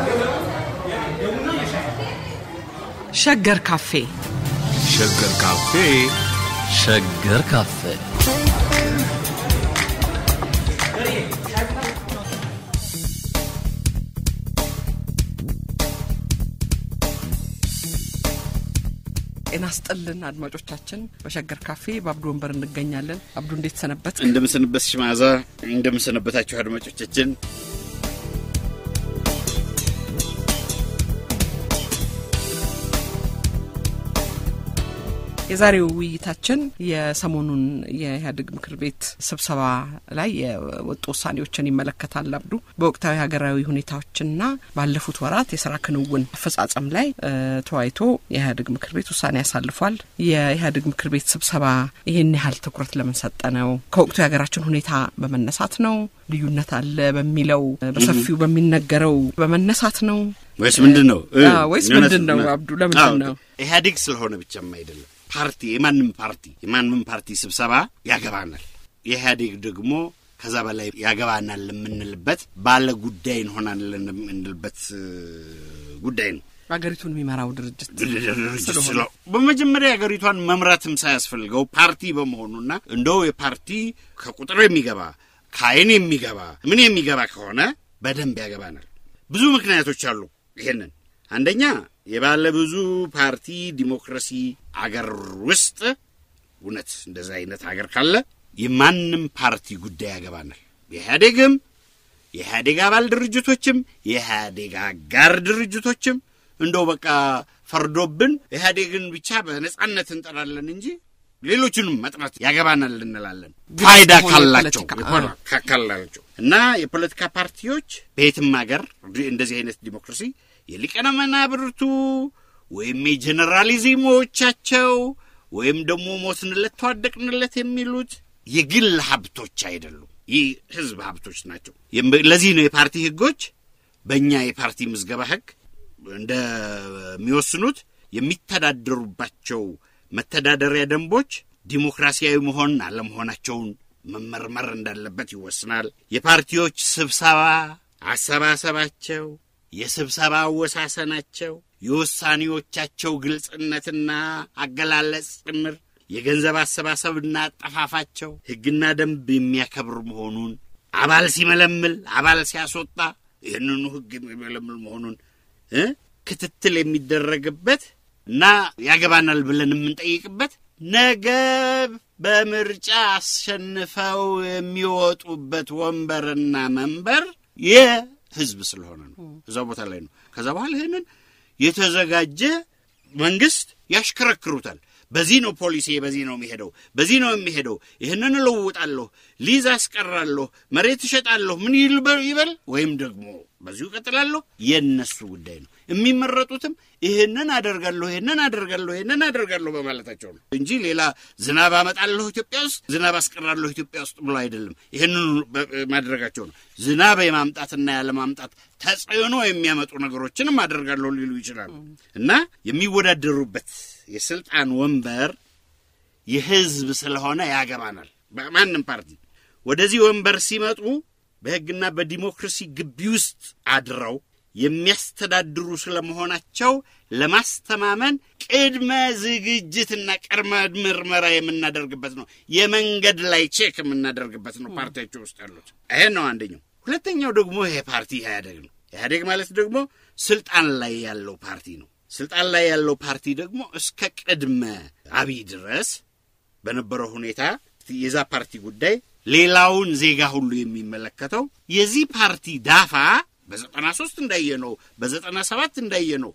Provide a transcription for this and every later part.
ሸገር ካፌ ሸገር ካፌ ሸገር ካፌ ጤና ስጥልን አድማጮቻችን። በሸገር ካፌ በአብዱ ወንበር እንገኛለን። አብዱ እንዴት ሰነበት? እንደምንሰንበት ሽማዛ እንደምንሰነበታችሁ አድማጮቻችን የዛሬው ውይይታችን የሰሞኑን የኢህአዴግ ምክር ቤት ስብሰባ ላይ የወጡ ውሳኔዎችን ይመለከታል። አብዱ በወቅታዊ ሀገራዊ ሁኔታዎችና ባለፉት ወራት የስራ ክንውን አፈጻጸም ላይ ተወያይቶ የኢህአዴግ ምክር ቤት ውሳኔ ያሳልፏል። የኢህአዴግ ምክር ቤት ስብሰባ ይህን ያህል ትኩረት ለምን ሰጠ ነው? ከወቅቱ የሀገራችን ሁኔታ በመነሳት ነው? ልዩነት አለ በሚለው በሰፊው በሚነገረው በመነሳት ነው ወይስ ምንድን ነው ወይስ ምንድን ነው? አብዱ ለምንድን ነው? ኢህአዴግ ስለሆነ ብቻም አይደለም ፓርቲ የማንም ፓርቲ የማንም ፓርቲ ስብሰባ ያገባናል። የኢህአዴግ ደግሞ ከዛ በላይ ያገባናል የምንልበት ባለ ጉዳይ እንሆናለን የምንልበት ጉዳይ ነው። ሀገሪቱን የሚመራው ድርጅት ድርጅት ስለው በመጀመሪያ ሀገሪቷን መምራትም ሳያስፈልገው ፓርቲ በመሆኑና እንደው የፓርቲ ከቁጥር የሚገባ ከአይን የሚገባ ምን የሚገባ ከሆነ በደንብ ያገባናል። ብዙ ምክንያቶች አሉ። ይሄንን አንደኛ የባለ ብዙ ፓርቲ ዲሞክራሲ አገር ውስጥ እውነት እንደዛ አይነት አገር ካለ የማንም ፓርቲ ጉዳይ ያገባናል። የኢህአዴግም የኢህአዴግ አባል ድርጅቶችም የኢህአዴግ አጋር ድርጅቶችም እንደው በቃ ፈርዶብን ኢህአዴግን ብቻ በነጻነት እንጠራለን እንጂ ሌሎቹንም መጥራት ያገባናል እንላለን። ፋይዳ ካላቸው ካላቸው እና የፖለቲካ ፓርቲዎች በየትም ሀገር እንደዚህ አይነት ዲሞክራሲ የሊቀነ መናብርቱ ወይም የጀኔራሊዝሞቻቸው ወይም ደግሞ ሞትንለት ተዋደቅንለት የሚሉት የግል ሀብቶች አይደሉም። ይህ ህዝብ ሀብቶች ናቸው። ለዚህ ነው የፓርቲ ህጎች በእኛ የፓርቲ ምዝገባ ህግ እንደሚወስኑት የሚተዳደሩባቸው መተዳደሪያ ደንቦች ዲሞክራሲያዊ መሆን አለመሆናቸውን መመርመር እንዳለበት ይወስናል። የፓርቲዎች ስብሰባ አሰባሰባቸው፣ የስብሰባ አወሳሰናቸው፣ የውሳኔዎቻቸው ግልጽነትና አገላለጽ ጭምር፣ የገንዘብ አሰባሰብና አጠፋፋቸው ሕግና ደንብ የሚያከብር መሆኑን አባል ሲመለምል፣ አባል ሲያስወጣ ይህንኑ ሕግ የሚመለምል መሆኑን ክትትል የሚደረግበት እና ያገባናል ብለን የምንጠይቅበት ነገ በምርጫ አሸንፈው የሚወጡበት ወንበርና መንበር የህዝብ ስለሆነ ነው። እዛው ቦታ ላይ ነው። ከዛ በኋላ ይህንን የተዘጋጀ መንግስት ያሽከረክሩታል። በዚህ ነው ፖሊሲ፣ በዚህ ነው የሚሄደው፣ በዚህ ነው የሚሄደው፣ ይህንን እለውጣለሁ፣ ሊዝ አስቀራለሁ፣ መሬት እሸጣለሁ፣ ምን ይበል ወይም ደግሞ በዚሁ እቀጥላለሁ፣ የእነሱ ጉዳይ ነው። የሚመረጡትም ይህንን አደርጋለሁ፣ ይህንን አደርጋለሁ፣ ይህንን አደርጋለሁ በማለታቸው ነው እንጂ ሌላ ዝናብ አመጣለሁ ኢትዮጵያ ውስጥ ዝናብ አስቀራለሁ ኢትዮጵያ ውስጥ ብሎ አይደለም። ይህንን ማድረጋቸው ነው። ዝናብ የማምጣትና ያለማምጣት ተጽዕኖ የሚያመጡ ነገሮችንም አደርጋለሁ ሊሉ ይችላሉ እና የሚወዳደሩበት የስልጣን ወንበር የህዝብ ስለሆነ ያገባናል። በማንም ፓርቲ ወደዚህ ወንበር ሲመጡ በህግና በዲሞክራሲ ግቢ ውስጥ አድረው የሚያስተዳድሩ ስለመሆናቸው ለማስተማመን ቅድመ ዝግጅትና ቅድመ ምርመራ የምናደርግበት ነው። የመንገድ ላይ ቼክ የምናደርግበት ነው ፓርቲያቸው ውስጥ ያሉት። ይሄን ነው አንደኛው። ሁለተኛው ደግሞ ይሄ ፓርቲ ኢህአዴግ ነው። ኢህአዴግ ማለት ደግሞ ስልጣን ላይ ያለው ፓርቲ ነው። ስልጣን ላይ ያለው ፓርቲ ደግሞ እስከ ቅድመ አብይ ድረስ በነበረው ሁኔታ የዛ ፓርቲ ጉዳይ ሌላውን ዜጋ ሁሉ የሚመለከተው የዚህ ፓርቲ ዳፋ በዘጠና ሶስት እንዳየ ነው፣ በዘጠና ሰባት እንዳየ ነው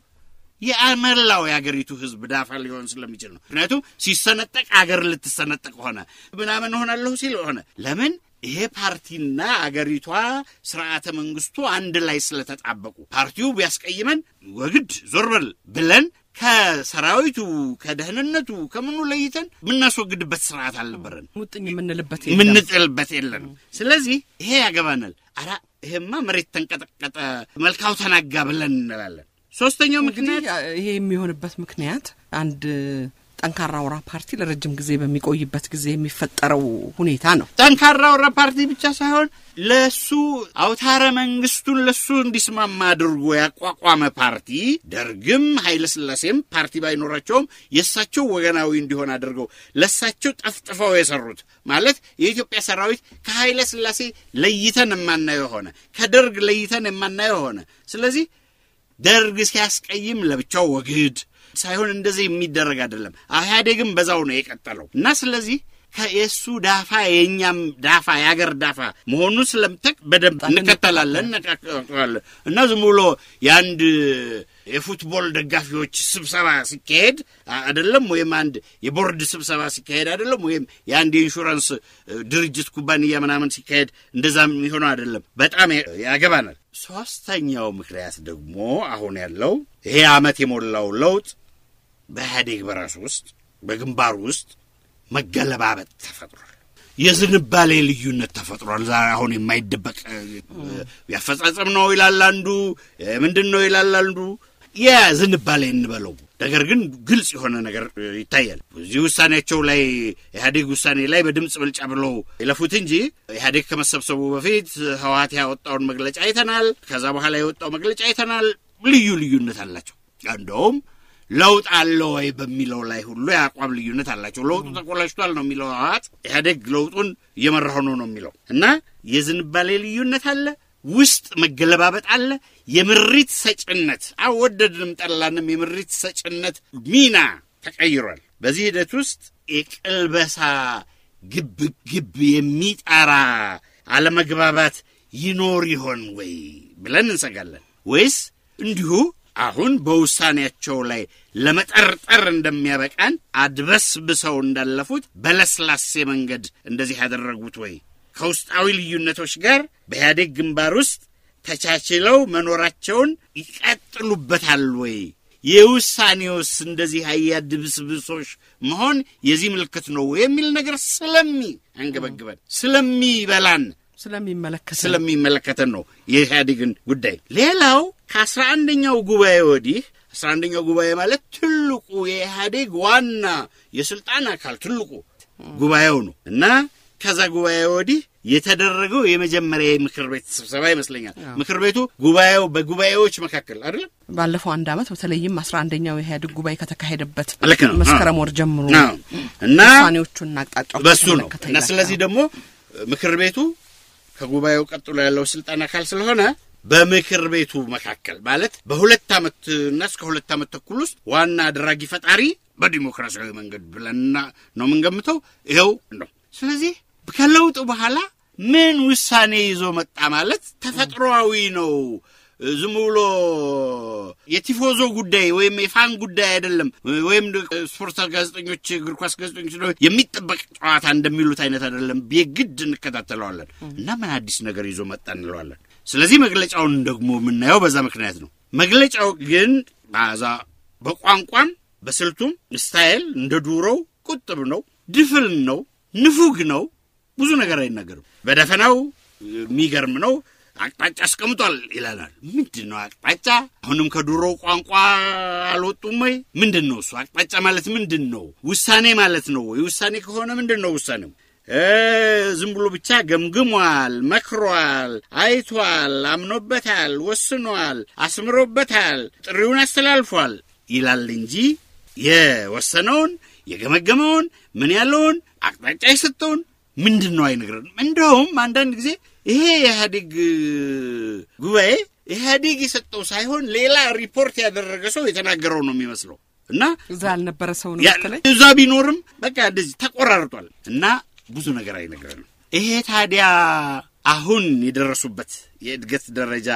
የመላው የአገሪቱ ህዝብ ዳፋ ሊሆን ስለሚችል ነው። ምክንያቱም ሲሰነጠቅ አገር ልትሰነጠቅ ሆነ ምናምን ሆናለሁ ሲል ሆነ ለምን ይሄ ፓርቲና አገሪቷ ስርዓተ መንግስቱ አንድ ላይ ስለተጣበቁ ፓርቲው ቢያስቀይመን ወግድ ዞር በል ብለን ከሰራዊቱ ከደህንነቱ ከምኑ ለይተን የምናስወግድበት ስርዓት አልነበረን። ሙጥኝ የምንልበት የምንጥልበት የለንም። ስለዚህ ይሄ ያገባናል። አራ ይሄማ መሬት ተንቀጠቀጠ፣ መልካው ተናጋ ብለን እንላለን። ሶስተኛው ምክንያት ይሄ የሚሆንበት ምክንያት አንድ ጠንካራ አውራ ፓርቲ ለረጅም ጊዜ በሚቆይበት ጊዜ የሚፈጠረው ሁኔታ ነው። ጠንካራ አውራ ፓርቲ ብቻ ሳይሆን ለሱ አውታረ መንግስቱን ለሱ እንዲስማማ አድርጎ ያቋቋመ ፓርቲ ደርግም ኃይለ ሥላሴም ፓርቲ ባይኖራቸውም የእሳቸው ወገናዊ እንዲሆን አድርገው ለእሳቸው ጠፍጥፈው የሰሩት ማለት የኢትዮጵያ ሰራዊት ከኃይለ ሥላሴ ለይተን የማናየው ሆነ፣ ከደርግ ለይተን የማናየው ሆነ። ስለዚህ ደርግ ሲያስቀይም ለብቻው ወግድ ሳይሆን እንደዚህ የሚደረግ አይደለም። ኢህአዴግም በዛው ነው የቀጠለው እና ስለዚህ ከየሱ ዳፋ የእኛም ዳፋ የአገር ዳፋ መሆኑን ስለምጠቅ በደንብ እንከተላለን እንነቃቀዋለን እና ዝም ብሎ የአንድ የፉትቦል ደጋፊዎች ስብሰባ ሲካሄድ አይደለም፣ ወይም አንድ የቦርድ ስብሰባ ሲካሄድ አይደለም፣ ወይም የአንድ የኢንሹራንስ ድርጅት ኩባንያ ምናምን ሲካሄድ እንደዛ የሚሆነው አይደለም። በጣም ያገባናል። ሶስተኛው ምክንያት ደግሞ አሁን ያለው ይሄ ዓመት የሞላው ለውጥ በኢህአዴግ በራሱ ውስጥ በግንባሩ ውስጥ መገለባበጥ ተፈጥሯል። የዝንባሌ ልዩነት ተፈጥሯል። ዛሬ አሁን የማይደበቅ ያፈጻጸም ነው ይላል አንዱ፣ ምንድን ነው ይላል አንዱ። የዝንባሌ እንበለው ነገር ግን ግልጽ የሆነ ነገር ይታያል። እዚህ ውሳኔያቸው ላይ ኢህአዴግ ውሳኔ ላይ በድምፅ ብልጫ ብለው ይለፉት እንጂ ኢህአዴግ ከመሰብሰቡ በፊት ህወሓት ያወጣውን መግለጫ አይተናል። ከዛ በኋላ የወጣው መግለጫ አይተናል። ልዩ ልዩነት አላቸው። እንደውም ለውጥ አለ ወይ በሚለው ላይ ሁሉ የአቋም ልዩነት አላቸው። ለውጡ ተቆላሽቷል ነው የሚለው ህወሓት፣ ኢህአዴግ ለውጡን እየመራሁ ነው ነው የሚለው እና የዝንባሌ ልዩነት አለ ውስጥ መገለባበጥ አለ። የምሪት ሰጭነት አወደድንም ጠላንም የምሪት ሰጭነት ሚና ተቀይሯል። በዚህ ሂደት ውስጥ የቅልበሳ ግብ ግብ የሚጠራ አለመግባባት ይኖር ይሆን ወይ ብለን እንሰጋለን። ወይስ እንዲሁ አሁን በውሳኔያቸው ላይ ለመጠርጠር እንደሚያበቃን አድበስብሰው እንዳለፉት በለስላሴ መንገድ እንደዚህ ያደረጉት ወይ ከውስጣዊ ልዩነቶች ጋር በኢህአዴግ ግንባር ውስጥ ተቻችለው መኖራቸውን ይቀጥሉበታል ወይ? የውሳኔውስ እንደዚህ አያድብስብሶች መሆን የዚህ ምልክት ነው የሚል ነገር ስለሚ አንገበግበን ስለሚበላን ስለሚመለከት ስለሚመለከተን ነው የኢህአዴግን ጉዳይ። ሌላው ከአስራ አንደኛው ጉባኤ ወዲህ አስራ አንደኛው ጉባኤ ማለት ትልቁ የኢህአዴግ ዋና የስልጣን አካል ትልቁ ጉባኤው ነው እና ከዛ ጉባኤ ወዲህ የተደረገው የመጀመሪያ የምክር ቤት ስብሰባ ይመስለኛል። ምክር ቤቱ ጉባኤው በጉባኤዎች መካከል አይደለም ባለፈው አንድ ዓመት በተለይም አስራ አንደኛው የኢህአዴግ ጉባኤ ከተካሄደበት ልክ ነው። መስከረም ወር ጀምሮ አዎ። እና ውሳኔዎቹና አቅጣጫዎች በሱ ነው የተመለከተ እና ይላል። ስለዚህ ደግሞ ምክር ቤቱ ከጉባኤው ቀጥሎ ያለው ስልጣን አካል ስለሆነ በምክር ቤቱ መካከል ማለት በሁለት ዓመት እና እስከ ሁለት ዓመት ተኩል ውስጥ ዋና አድራጊ ፈጣሪ በዲሞክራሲያዊ መንገድ ብለንና ነው የምንገምተው ይኸው ነው። ስለዚህ ከለውጡ በኋላ ምን ውሳኔ ይዞ መጣ ማለት ተፈጥሮአዊ ነው። ዝም ብሎ የቲፎዞ ጉዳይ ወይም የፋን ጉዳይ አይደለም። ወይም ስፖርት ጋዜጠኞች፣ እግር ኳስ ጋዜጠኞች ነው የሚጠበቅ ጨዋታ እንደሚሉት አይነት አይደለም። የግድ እንከታተለዋለን እና ምን አዲስ ነገር ይዞ መጣ እንለዋለን። ስለዚህ መግለጫውን ደግሞ የምናየው በዛ ምክንያት ነው። መግለጫው ግን በዛ በቋንቋም በስልቱም ስታይል እንደ ዱሮው ቁጥብ ነው፣ ድፍን ነው፣ ንፉግ ነው። ብዙ ነገር አይናገርም። በደፈናው የሚገርም ነው። አቅጣጫ አስቀምጧል ይለናል። ምንድን ነው አቅጣጫ? አሁንም ከድሮ ቋንቋ አልወጡም ወይ? ምንድን ነው እሱ? አቅጣጫ ማለት ምንድን ነው? ውሳኔ ማለት ነው ወይ? ውሳኔ ከሆነ ምንድን ነው ውሳኔው? እ ዝም ብሎ ብቻ ገምግሟል፣ መክሯል፣ አይቷል፣ አምኖበታል፣ ወስኗል፣ አስምሮበታል፣ ጥሪውን አስተላልፏል ይላል እንጂ የወሰነውን የገመገመውን ምን ያለውን አቅጣጫ የሰጠውን ምንድን ነው አይነግረንም። እንደውም አንዳንድ ጊዜ ይሄ የኢህአዴግ ጉባኤ ኢህአዴግ የሰጠው ሳይሆን ሌላ ሪፖርት ያደረገ ሰው የተናገረው ነው የሚመስለው እና እዛ ያልነበረ ሰው ነው ያ- መሰለኝ። እዛ ቢኖርም በቃ እንደዚህ ተቆራርጧል እና ብዙ ነገር አይነግረንም። ይሄ ታዲያ አሁን የደረሱበት የእድገት ደረጃ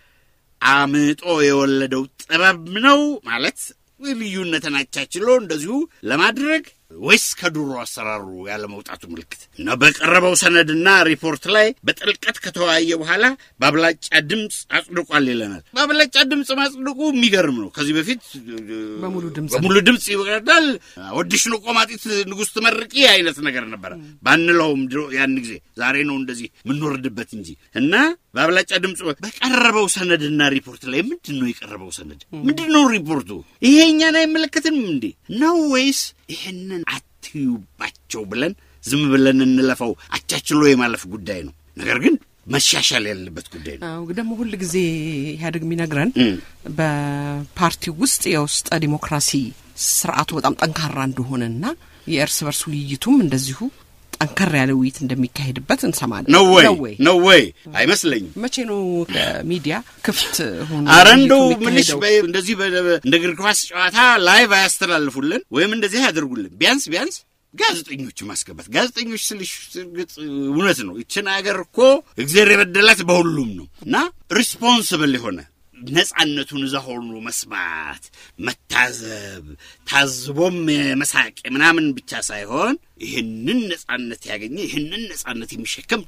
አምጦ የወለደው ጥበብ ነው ማለት ልዩነትን አቻችሎ እንደዚሁ ለማድረግ ወይስ ከድሮ አሰራሩ ያለመውጣቱ ምልክት እና በቀረበው ሰነድና ሪፖርት ላይ በጥልቀት ከተወያየ በኋላ በአብላጫ ድምፅ አጽድቋል ይለናል። በአብላጫ ድምፅ ማጽድቁ የሚገርም ነው። ከዚህ በፊት በሙሉ ድምፅ በሙሉ ድምፅ ይወዳል ወድሽ ነው ቆማጢት ንጉሥ ትመርቂ አይነት ነገር ነበረ ባንለውም ድሮ ያን ጊዜ ዛሬ ነው እንደዚህ የምንወርድበት እንጂ እና በአብላጫ ድምፅ በቀረበው ሰነድና ሪፖርት ላይ ምንድን ነው የቀረበው ሰነድ? ምንድን ነው ሪፖርቱ? ይሄ እኛን አይመለከትንም እንዴ ነው ወይስ ይህንን አትዩባቸው ብለን ዝም ብለን እንለፈው አቻችሎ የማለፍ ጉዳይ ነው። ነገር ግን መሻሻል ያለበት ጉዳይ ነው። አዎ ደግሞ ሁል ጊዜ ኢህአዴግ የሚነግረን እም። በፓርቲው ውስጥ የውስጠ ዲሞክራሲ ስርዓቱ በጣም ጠንካራ እንደሆነና የእርስ በርስ ውይይቱም እንደዚሁ ጠንከር ያለ ውይይት እንደሚካሄድበት እንሰማለን። ነው ወይ ነው ወይ? ነው ወይ? አይመስለኝም። መቼ ነው ሚዲያ ክፍት ሆኖ አረ ውይይቱ እንደው ምንሽ የሚካሄደው? በ- እንደዚህ በ- እንደ እግር ኳስ ጨዋታ ላይቭ አያስተላልፉልን ወይም እንደዚህ አያደርጉልን። ቢያንስ ቢያንስ ጋዜጠኞች ማስገባት። ጋዜጠኞች ስልሽ እርግጥ እውነት ነው። ይችን ሀገር እኮ እግዚአብሔር የበደላት በሁሉም ነው እና ሪስፖንስብል የሆነ ነጻነቱን እዛ ሆኖ መስማት፣ መታዘብ፣ ታዝቦም መሳቅ ምናምን ብቻ ሳይሆን ይህንን ነጻነት ያገኘ ይህንን ነጻነት የሚሸከም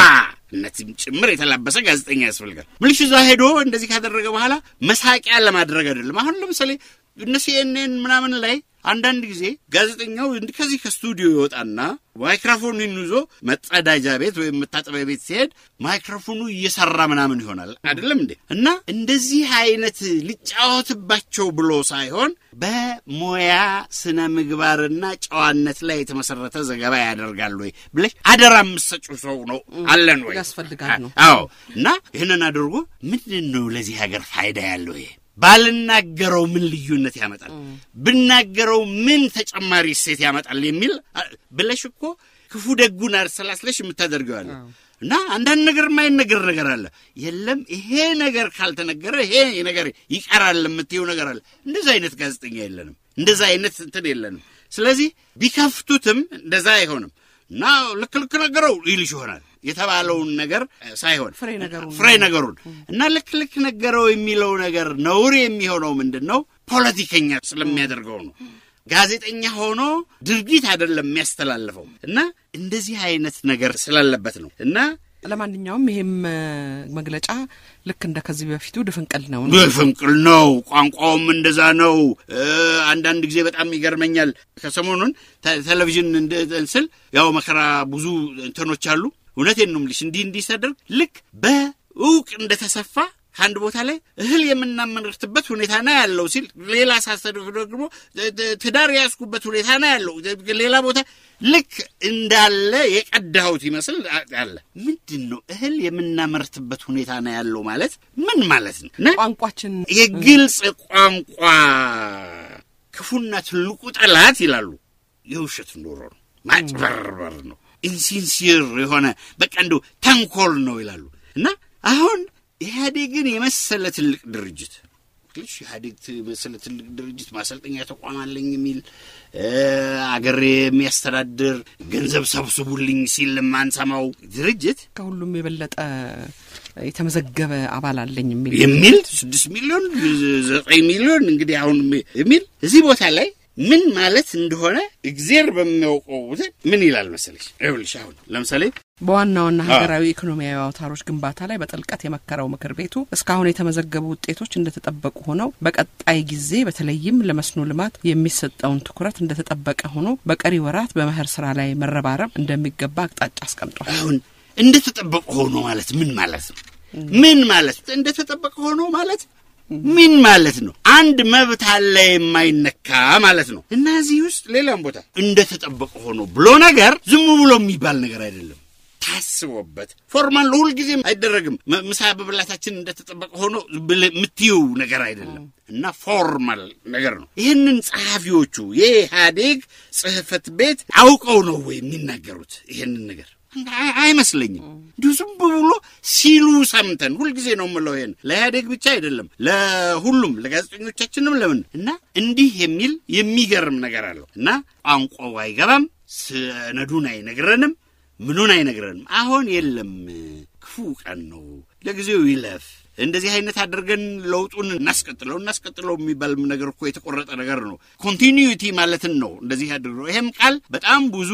ጨዋነትም ጭምር የተላበሰ ጋዜጠኛ ያስፈልጋል። ምልሽ እዛ ሄዶ እንደዚህ ካደረገ በኋላ መሳቂያ ለማድረግ አይደለም። አሁን ለምሳሌ እነ ሲኤንኤን ምናምን ላይ አንዳንድ ጊዜ ጋዜጠኛው እንዲህ ከዚህ ከስቱዲዮ ይወጣና ማይክሮፎኑን ይዞ መጸዳጃ ቤት ወይም መታጠቢያ ቤት ሲሄድ ማይክሮፎኑ እየሰራ ምናምን ይሆናል አይደለም እንዴ? እና እንደዚህ አይነት ሊጫወትባቸው ብሎ ሳይሆን በሙያ ስነ ምግባርና ጨዋነት ላይ የተመሰረተ ዘገባ ያደርጋል ወይ ብለሽ አደራ የምትሰጪው ሰው ነው አለን ወይ ያስፈልጋል ነው። አዎ እና ይህንን አድርጎ ምንድን ነው ለዚህ ሀገር ፋይዳ ያለው ይሄ ባልናገረው ምን ልዩነት ያመጣል፣ ብናገረው ምን ተጨማሪ እሴት ያመጣል የሚል አ- ብለሽ እኮ ክፉ ደጉን አሰላስለሽ የምታደርገዋለ እና አንዳንድ ነገር የማይነገር ነገር አለ። የለም ይሄ ነገር ካልተነገረ ይሄ ነገር ይቀራል የምትየው ነገር አለ። እንደዛ አይነት ጋዜጠኛ የለንም፣ እንደዛ አይነት እንትን የለንም። ስለዚህ ቢከፍቱትም እንደዛ አይሆንም እና ልክ ልክ ነገረው ይልሽ ይሆናል የተባለውን ነገር እ፣ ሳይሆን ፍሬ ነገሩን ፍሬ ነገሩን እና ልክ ልክ ነገረው የሚለው ነገር ነውር የሚሆነው ምንድን ነው? ፖለቲከኛ ስለሚያደርገው ነው። ጋዜጠኛ ሆኖ ድርጊት አይደለም የሚያስተላልፈው እና እንደዚህ አይነት ነገር ስላለበት ነው እና ለማንኛውም ይሄም እ፣ መግለጫ ልክ እንደ ከዚህ በፊቱ ድፍንቅል ነው። ፍንቅል ነው። ቋንቋውም እንደዛ ነው። እ፣ አንዳንድ ጊዜ በጣም ይገርመኛል። ከሰሞኑን ተ- ቴሌቪዥን እንደ- ስል ያው መከራ ብዙ እንትኖች አሉ። እውነቴን ነው የምልሽ እንዲህ እንዲህ ሳደርግ ልክ በእውቅ እንደተሰፋ ከአንድ ቦታ ላይ እህል የምናመርትበት ሁኔታ ነው ያለው ሲል ሌላ ሳሰደፍ ደግሞ ት- ት- ትዳር የያዝኩበት ሁኔታ ነው ያለው ሌላ ቦታ ልክ እንዳለ የቀዳሁት ይመስል አ- አለ። ምንድን ነው እህል የምናመርትበት ሁኔታ ነው ያለው ማለት ምን ማለት ነው? እና ቋንቋችን የግልጽ ቋንቋ ክፉና ትልቁ ጠላት ይላሉ የውሸት ኑሮ ነው፣ ማጭበርበር ነው፣ ኢንሲንሲር የሆነ በቃ እንደው ተንኮል ነው ይላሉ። እና አሁን ኢህአዴግን የመሰለ ትልቅ ድርጅት ልሽ ኢህአዴግ የመሰለ ትልቅ ድርጅት ማሰልጠኛ ተቋም አለኝ የሚል እ፣ አገር የሚያስተዳድር ገንዘብ ሰብስቡልኝ ሲል የማንሰማው ድርጅት ከሁሉም የበለጠ የተመዘገበ አባል አለኝ የሚል የሚል ስድስት ሚሊዮን ዘጠኝ ሚሊዮን እንግዲህ አሁን የሚል እዚህ ቦታ ላይ ምን ማለት እንደሆነ እግዜር በሚያውቀው ቦታ ምን ይላል መሰለሽ? ይኸውልሽ አሁን ለምሳሌ በዋና ዋና ሀገራዊ ኢኮኖሚያዊ አውታሮች ግንባታ ላይ በጥልቀት የመከረው ምክር ቤቱ እስካሁን የተመዘገቡ ውጤቶች እንደተጠበቁ ሆነው በቀጣይ ጊዜ በተለይም ለመስኖ ልማት የሚሰጠውን ትኩረት እንደተጠበቀ ሆኖ በቀሪ ወራት በመኸር ስራ ላይ መረባረብ እንደሚገባ አቅጣጫ አስቀምጧል። አሁን እንደተጠበቀ ሆኖ ማለት ምን ማለት ነው? ምን ማለት እንደተጠበቀ ሆኖ ማለት ምን ማለት ነው? አንድ መብት አለ የማይነካ ማለት ነው። እና እዚህ ውስጥ ሌላም ቦታ እንደተጠበቀ ሆኖ ብሎ ነገር ዝም ብሎ የሚባል ነገር አይደለም። ታስቦበት ፎርማል ሁልጊዜም አይደረግም። መ- ምሳ በብላታችን እንደተጠበቀ ሆኖ ብለህ የምትይው ነገር አይደለም እና ፎርማል ነገር ነው። ይህንን ጸሐፊዎቹ የኢህአዴግ ጽሕፈት ቤት አውቀው ነው ወይ የሚናገሩት ይህንን ነገር? አይ- አይመስለኝም። እንዲሁ ዝም ብሎ ሲሉ ሰምተን ሁልጊዜ ነው የምለው። ይሄን ለኢህአዴግ ብቻ አይደለም ለሁሉም ለጋዜጠኞቻችንም ለምን እና እንዲህ የሚል የሚገርም ነገር አለው እና ቋንቋው አይገባም፣ ሰነዱን አይነግረንም፣ ምኑን አይነግረንም። አሁን የለም ክፉ ቀን ነው፣ ለጊዜው ይለፍ። እንደዚህ አይነት አድርገን ለውጡን እናስቀጥለው እናስቀጥለው የሚባል ነገር እኮ የተቆረጠ ነገር ነው። ኮንቲኒዩቲ ማለትን ነው እንደዚህ አድርገው። ይሄም ቃል በጣም ብዙ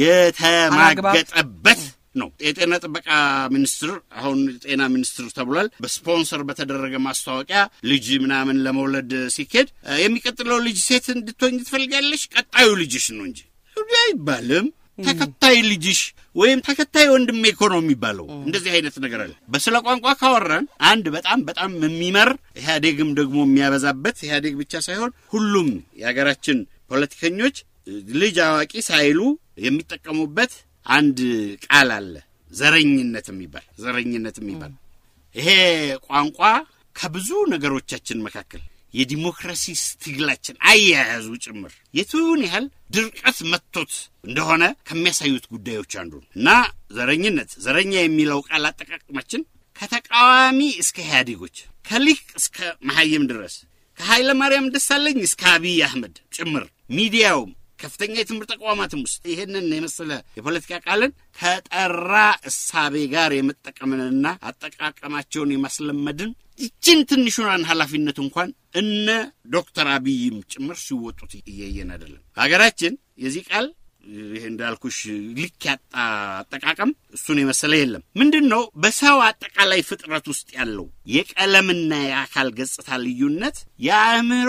የተማገጠበት ነው። የጤና ጥበቃ ሚኒስትር አሁን ጤና ሚኒስትር ተብሏል። በስፖንሰር በተደረገ ማስታወቂያ ልጅ ምናምን ለመውለድ ሲኬድ እ፣ የሚቀጥለው ልጅ ሴት እንድትሆኝ ትፈልጋለሽ፣ ቀጣዩ ልጅሽ ነው እንጂ እንዲህ አይባልም። ተከታይ ልጅሽ ወይም ተከታይ ወንድሜ እኮ ነው የሚባለው። እንደዚህ አይነት ነገር አለ። በስለ ቋንቋ ካወራን አንድ በጣም በጣም የሚመር ኢህአዴግም ደግሞ የሚያበዛበት ኢህአዴግ ብቻ ሳይሆን ሁሉም የሀገራችን ፖለቲከኞች ልጅ አዋቂ ሳይሉ የሚጠቀሙበት አንድ ቃል አለ። ዘረኝነት የሚባል ዘረኝነት የሚባል ይሄ ቋንቋ ከብዙ ነገሮቻችን መካከል የዲሞክራሲ ትግላችን አያያዙ ጭምር የቱን ያህል ድርቀት መጥቶት እንደሆነ ከሚያሳዩት ጉዳዮች አንዱ ነው እና ዘረኝነት ዘረኛ የሚለው ቃል አጠቃቀማችን ከተቃዋሚ እስከ ኢህአዴጎች ከሊቅ እስከ መሐይም ድረስ ከኃይለ ማርያም ደሳለኝ እስከ አብይ አህመድ ጭምር ሚዲያውም ከፍተኛ የትምህርት ተቋማትም ውስጥ ይህንን የመሰለ የፖለቲካ ቃልን ከጠራ እሳቤ ጋር የመጠቀምንና አጠቃቀማቸውን የማስለመድን ይችን ትንሹን ኃላፊነት እንኳን እነ ዶክተር አብይም ጭምር ሲወጡት እያየን አይደለም። ሀገራችን የዚህ ቃል ይህ እንዳልኩሽ ልክ ያጣ አጠቃቀም እሱን የመሰለ የለም። ምንድን ነው በሰው አጠቃላይ ፍጥረት ውስጥ ያለው የቀለምና የአካል ገጽታ ልዩነት የአእምሮ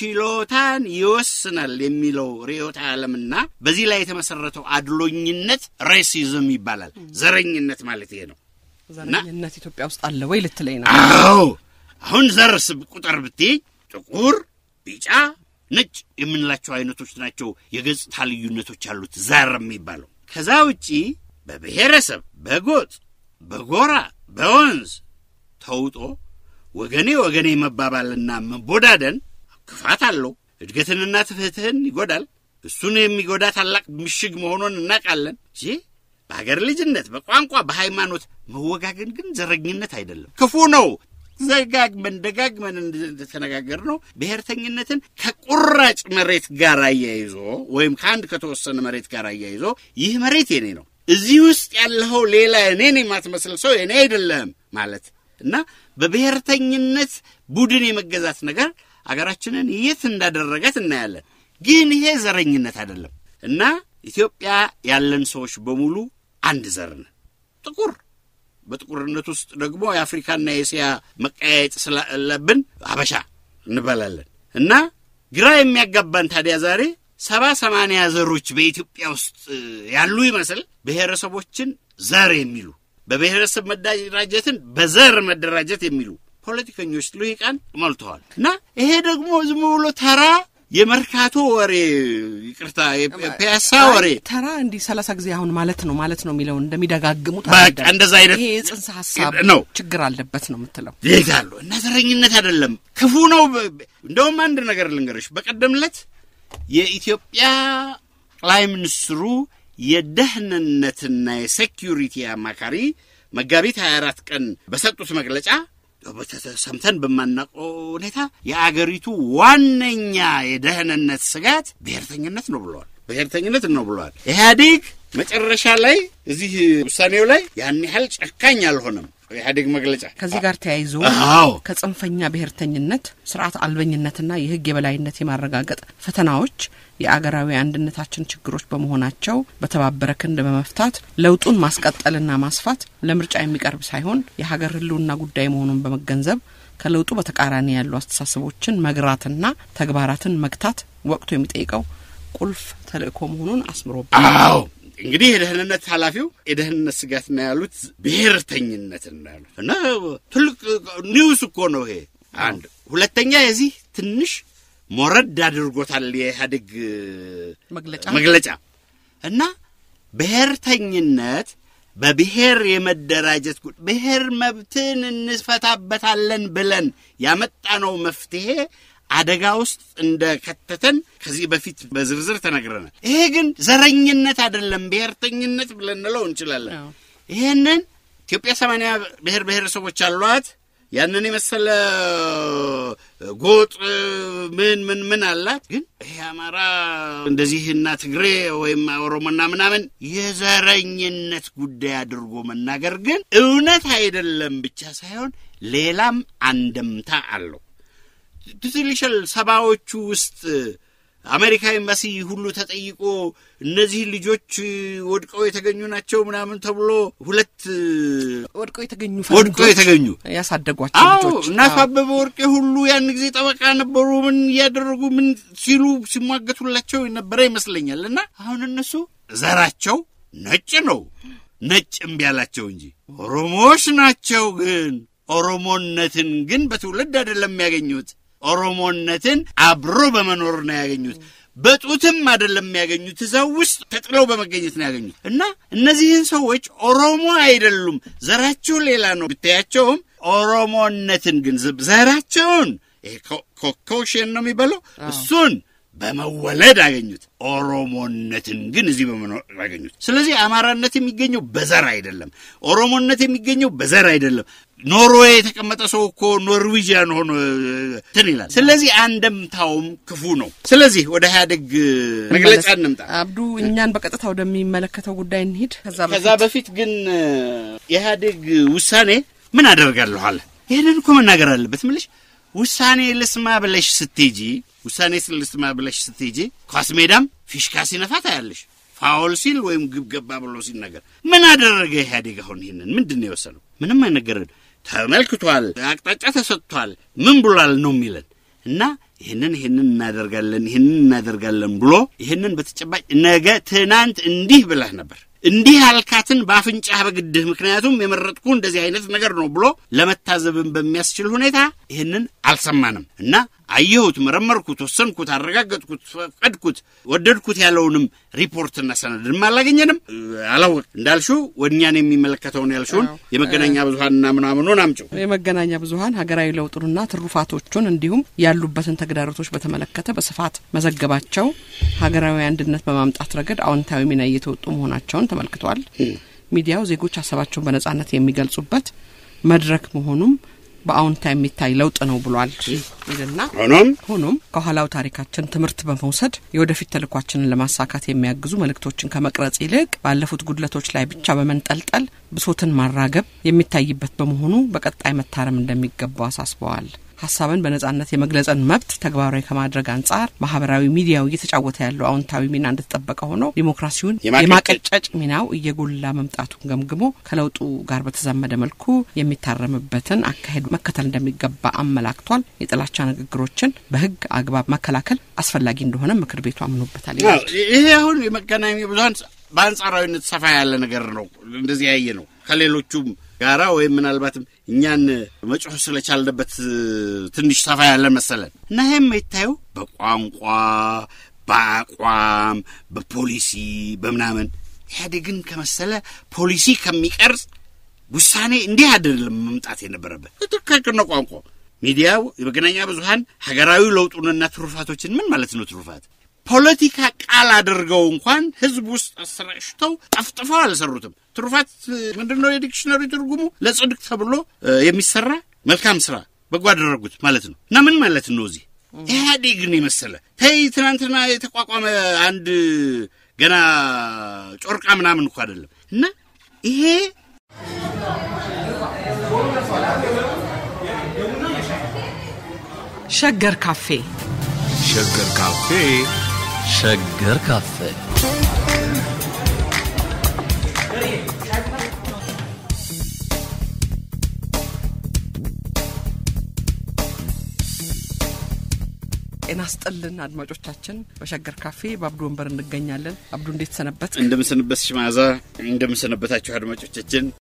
ችሎታን ይወስናል የሚለው ርዕዮተ ዓለምና በዚህ ላይ የተመሰረተው አድሎኝነት ሬሲዝም ይባላል። ዘረኝነት ማለት ይሄ ነው። ዘረኝነት ኢትዮጵያ ውስጥ አለ ወይ ልትለኝ ነው? አዎ አሁን ዘር ስብ ቁጥር ብትይ ጥቁር፣ ቢጫ፣ ነጭ የምንላቸው አይነቶች ናቸው የገጽታ ልዩነቶች ያሉት ዘር የሚባለው። ከዛ ውጪ በብሔረሰብ፣ በጎጥ፣ በጎራ፣ በወንዝ ተውጦ ወገኔ ወገኔ መባባልና መቦዳደን ክፋት አለው። እድገትንና ፍትህን ይጎዳል። እሱን የሚጎዳ ታላቅ ምሽግ መሆኑን እናውቃለን እንጂ በሀገር ልጅነት፣ በቋንቋ፣ በሃይማኖት መወጋገን ግን ዘረኝነት አይደለም፣ ክፉ ነው። ዘጋግመን ደጋግመን እንደተነጋገር ነው ብሔርተኝነትን ከቁራጭ መሬት ጋር አያይዞ ወይም ከአንድ ከተወሰነ መሬት ጋር አያይዞ ይህ መሬት የኔ ነው፣ እዚህ ውስጥ ያለኸው ሌላ እኔን የማትመስል ሰው የኔ አይደለም ማለት እና በብሔርተኝነት ቡድን የመገዛት ነገር አገራችንን የት እንዳደረጋት እናያለን። ግን ይሄ ዘረኝነት አይደለም እና ኢትዮጵያ ያለን ሰዎች በሙሉ አንድ ዘር ነን። ጥቁር በጥቁርነት ውስጥ ደግሞ የአፍሪካና የእስያ መቀያየጥ ስላለብን አበሻ እንበላለን እና ግራ የሚያጋባን ታዲያ ዛሬ ሰባ ሰማንያ ዘሮች በኢትዮጵያ ውስጥ ያሉ ይመስል ብሔረሰቦችን ዘር የሚሉ በብሔረሰብ መደራጀትን በዘር መደራጀት የሚሉ ፖለቲከኞች ልሂቃን ሞልተዋል እና ይሄ ደግሞ ዝም ብሎ ተራ የመርካቶ ወሬ ይቅርታ፣ የፒያሳ ወሬ ተራ እንዲህ ሰላሳ ጊዜ አሁን ማለት ነው ማለት ነው የሚለውን እንደሚደጋግሙት በቃ አይደለም። እንደዛ አይነት ይሄ የጽንሰ ሀሳብ ነው። ችግር አለበት ነው የምትለው። ይሄዳሉ እና ዘረኝነት አይደለም ክፉ ነው። እንደውም አንድ ነገር ልንገርሽ። በቀደም ዕለት የኢትዮጵያ ጠቅላይ ሚኒስትሩ የደህንነትና የሴኪዩሪቲ አማካሪ መጋቢት 24 ቀን በሰጡት መግለጫ ሰምተን በማናውቀው ሁኔታ የአገሪቱ ዋነኛ የደህንነት ስጋት ብሔርተኝነት ነው ብለዋል። ብሔርተኝነት ነው ብለዋል። ኢህአዴግ መጨረሻ ላይ እዚህ ውሳኔው ላይ ያን ያህል ጨካኝ አልሆነም። ኢህአዴግ መግለጫ ከዚህ ጋር ተያይዞ አዎ ከጽንፈኛ ብሔርተኝነት፣ ስርዓት አልበኝነትና የህግ የበላይነት የማረጋገጥ ፈተናዎች የአገራዊ አንድነታችን ችግሮች በመሆናቸው በተባበረ ክንድ በመፍታት ለውጡን ማስቀጠልና ማስፋት ለምርጫ የሚቀርብ ሳይሆን የሀገር ህልውና ጉዳይ መሆኑን በመገንዘብ ከለውጡ በተቃራኒ ያሉ አስተሳሰቦችን መግራትና ተግባራትን መግታት ወቅቱ የሚጠይቀው ቁልፍ ተልእኮ መሆኑን አስምሮበታል። አዎ እንግዲህ የደህንነት ኃላፊው የደህንነት ስጋት ነው ያሉት ብሔርተኝነትን ነው ያሉት እና ትልቅ ኒውስ እኮ ነው ይሄ። አንድ ሁለተኛ የዚህ ትንሽ ሞረድ አድርጎታል የኢህአዴግ መግለጫ መግለጫ እና ብሔርተኝነት በብሔር የመደራጀት ጉ ብሔር መብትን እንፈታበታለን ብለን ያመጣነው መፍትሄ አደጋ ውስጥ እንደ ከተተን ከዚህ በፊት በዝርዝር ተነግረናል። ይሄ ግን ዘረኝነት አይደለም፣ ብሔርተኝነት ብለን እንለው እንችላለን። አዎ። ይህንን ኢትዮጵያ ሰማንያ ብሔር ብሔረሰቦች አሏት። ያንን የመሰለ ጎጥ ምን ምን ምን አላት። ግን ይሄ አማራ እንደዚህና ትግሬ ወይም ኦሮሞና ምናምን የዘረኝነት ጉዳይ አድርጎ መናገር ግን እውነት አይደለም ብቻ ሳይሆን ሌላም አንደምታ አለው። ትዝ ይልሻል ሰባዎቹ ውስጥ አሜሪካ ኤምባሲ ሁሉ ተጠይቆ እነዚህ ልጆች ወድቀው የተገኙ ናቸው ምናምን ተብሎ ሁለት ወድቀው የተገኙ ወድቀው ፈረንጆች የተገኙ ያሳደጓቸው አዎ ልጆች እና አቶ አበበ ወርቄ ሁሉ ያን ጊዜ ጠበቃ ነበሩ። ምን እያደረጉ ምን ሲሉ ሲሟገቱላቸው የነበረ ይመስለኛል። እና አሁን እነሱ ዘራቸው ነጭ ነው፣ ነጭ እምቢ ያላቸው እንጂ ኦሮሞዎች ናቸው። ግን ኦሮሞነትን ግን በትውልድ አይደለም ያገኙት። ኦሮሞነትን አብሮ በመኖር ነው ያገኙት። በጡትም አይደለም የሚያገኙት፣ እዛው ውስጥ ተጥለው በመገኘት ነው ያገኙት። እና እነዚህን ሰዎች ኦሮሞ አይደሉም፣ ዘራቸው ሌላ ነው ብታያቸውም ኦሮሞነትን ግን ዘራቸውን ይሄ ኮኮሽን ነው የሚባለው እሱን በመወለድ አገኙት። ኦሮሞነትን ግን እዚህ በመኖር አገኙት። ስለዚህ አማራነት የሚገኘው በዘር አይደለም። ኦሮሞነት የሚገኘው በዘር አይደለም። ኖርዌይ የተቀመጠ ሰው እኮ ኖርዊጂያን ሆኖ እንትን ይላል። ስለዚህ አንደምታውም ክፉ ነው። ስለዚህ ወደ ኢህአዴግ መግለጫ እንምጣ። አብዱ፣ እኛን በቀጥታ ወደሚመለከተው ጉዳይ እንሂድ። ከዛ በፊት ግን የኢህአዴግ ውሳኔ ምን አደርጋለሁ አለ። ይህንን እኮ መናገር አለበት ምልሽ ውሳኔ ልስማ ብለሽ ስትሄጂ ውሳኔ ልስማ ብለሽ ስትሄጂ ኳስ ሜዳም ፊሽካ ሲነፋ ታያለሽ። ፋውል ሲል ወይም ግብ ገባ ብሎ ሲነገር ምን አደረገ ኢህአዴግ? አሁን ይህንን ምንድን ነው የወሰነው? ምንም አይነገርን። ተመልክቷል፣ አቅጣጫ ተሰጥቷል፣ ምን ብሏል ነው የሚለን እና ይህንን ይህንን እናደርጋለን ይህንን እናደርጋለን ብሎ ይህንን በተጨባጭ ነገ ትናንት እንዲህ ብለህ ነበር እንዲህ ያልካትን በአፍንጫህ በግድህ ምክንያቱም የመረጥኩ እንደዚህ አይነት ነገር ነው ብሎ ለመታዘብን በሚያስችል ሁኔታ ይህንን አልሰማንም እና አየሁት፣ መረመርኩት፣ ወሰንኩት፣ አረጋገጥኩት፣ ፈቀድኩት፣ ወደድኩት ያለውንም ሪፖርትና ሰነድንም አላገኘንም። አላወቅ እንዳልሽው ወኛን የሚመለከተውን ያልሽውን የመገናኛ ብዙሀንና ምናምኑን አምጪው። የመገናኛ ብዙሀን ሀገራዊ ለውጡንና ትሩፋቶቹን እንዲሁም ያሉበትን ተግዳሮቶች በተመለከተ በስፋት መዘገባቸው ሀገራዊ አንድነት በማምጣት ረገድ አዎንታዊ ሚና እየተወጡ መሆናቸውን ተመልክቷል። ሚዲያው ዜጎች ሀሳባቸውን በነጻነት የሚገልጹበት መድረክ መሆኑም በአዎንታ የሚታይ ለውጥ ነው ብሏል ይልና ሆኖም ሆኖም ከኋላው ታሪካችን ትምህርት በመውሰድ የወደፊት ተልኳችንን ለማሳካት የሚያግዙ መልእክቶችን ከመቅረጽ ይልቅ ባለፉት ጉድለቶች ላይ ብቻ በመንጠልጠል ብሶትን ማራገብ የሚታይበት በመሆኑ በቀጣይ መታረም እንደሚገባው አሳስበዋል። ሀሳብን በነጻነት የመግለጽን መብት ተግባራዊ ከማድረግ አንጻር ማህበራዊ ሚዲያው እየተጫወተ ያለው አዎንታዊ ሚና እንደተጠበቀ ሆኖ ዲሞክራሲውን የማቀጨጭ ሚናው እየጎላ መምጣቱን ገምግሞ ከለውጡ ጋር በተዛመደ መልኩ የሚታረምበትን አካሄድ መከተል እንደሚገባ አመላክቷል። የጥላቻ ንግግሮችን በሕግ አግባብ መከላከል አስፈላጊ እንደሆነ ምክር ቤቱ አምኖበታል። ይሄ አሁን የመገናኛ ብዙሀን በአንጻራዊነት ሰፋ ያለ ነገር ነው። እንደዚህ ያየ ነው ከሌሎቹም ጋራ ወይም ምናልባትም እኛን መጮህ ስለቻልንበት ትንሽ ሰፋ ያለ መሰለን እና ይህም የታየው በቋንቋ፣ በአቋም፣ በፖሊሲ በምናምን ኢህአዴግን ከመሰለ ፖሊሲ ከሚቀርጽ ውሳኔ እንዲህ አይደለም መምጣት የነበረበት። ትክክል ነው። ቋንቋ፣ ሚዲያው፣ የመገናኛ ብዙሀን ሀገራዊ ለውጡንና ትሩፋቶችን ምን ማለት ነው ትሩፋት ፖለቲካ ቃል አድርገው እንኳን ህዝብ ውስጥ አሰራጭተው ጠፍጥፈው አልሰሩትም። ትሩፋት ምንድን ነው? የዲክሽነሪ ትርጉሙ ለጽድቅ ተብሎ የሚሰራ መልካም ስራ በጎ አደረጉት ማለት ነው። እና ምን ማለት ነው? እዚህ ኢህአዴግን የመሰለ ተይ ትናንትና የተቋቋመ አንድ ገና ጮርቃ ምናምን እኮ አይደለም። እና ይሄ ሸገር ካፌ ሸገር ካፌ ሸገር ካፌ ጤና ስጥልን አድማጮቻችን። በሸገር ካፌ በአብዱ ወንበር እንገኛለን። አብዱ እንዴት ሰነበት? እንደምሰንበት ሽማዛ እንደምሰነበታችሁ አድማጮቻችን